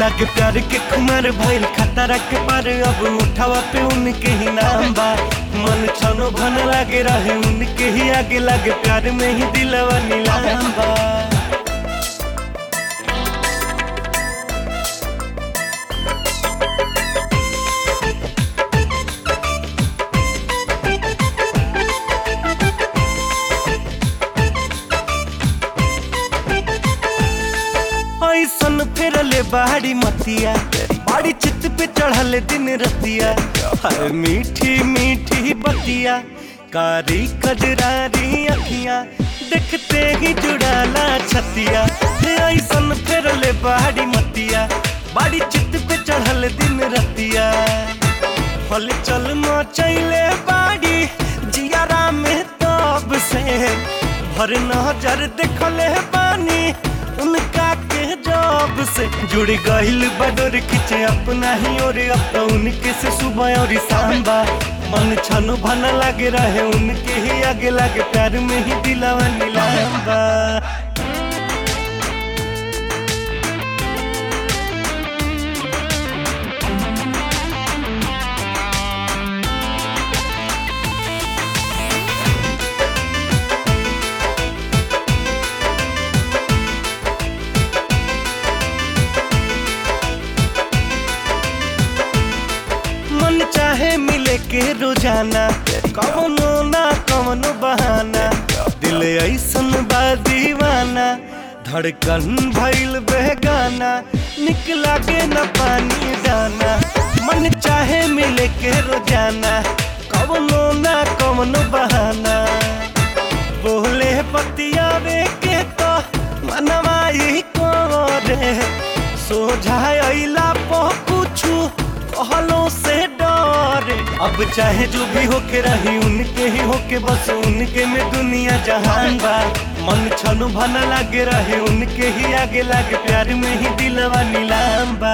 लागे प्यार के खुमार भइल खतरा के पार अब उठावा पे उनके ही नाम बा मन छनो भन लागे रहे उनके ही आगे लागे प्यार में ही दिलवा नीलाम बा ऐसन फेरले बाड़ी मतिया बाड़ी चित पे चढ़ल दिन रतिया हर मीठी मीठी बतिया कारी कजरारी अखियां देखते ही जुड़ाला छतिया ऐसन फेरले बाड़ी मतिया बाड़ी चित पे चढ़ल दिन रतिया हल चल मचैले बाड़ी जियारा में तब से भर नजर देखले बानी उनका के जब से जुड़ गहिल बडोर खिंचे अपना ही और अब तो उनके से सुबह और शाम बा मन छनु भन लागे रहे उनके ही आगे लागे प्यार में ही दिलावा नीलाम बा मन चाहे मिले के रोजाना कवनो ना कवनो बहाना दिल ऐसन बा दीवाना धड़कन भइल बेगाना निकला के न पानी दाना मन चाहे मिले के रोजाना कवनो ना कवनो बहाना बोले पतियावे के तो मनवा ही को रे सोझाइला पो कुछु कहलों से डरे अब चाहे जो भी होके रही उनके ही होके बस उनके में दुनिया जहान बा मन छनु भन लागे रहे उनके ही आगे लागे प्यार में ही दिलवा नीलाम बा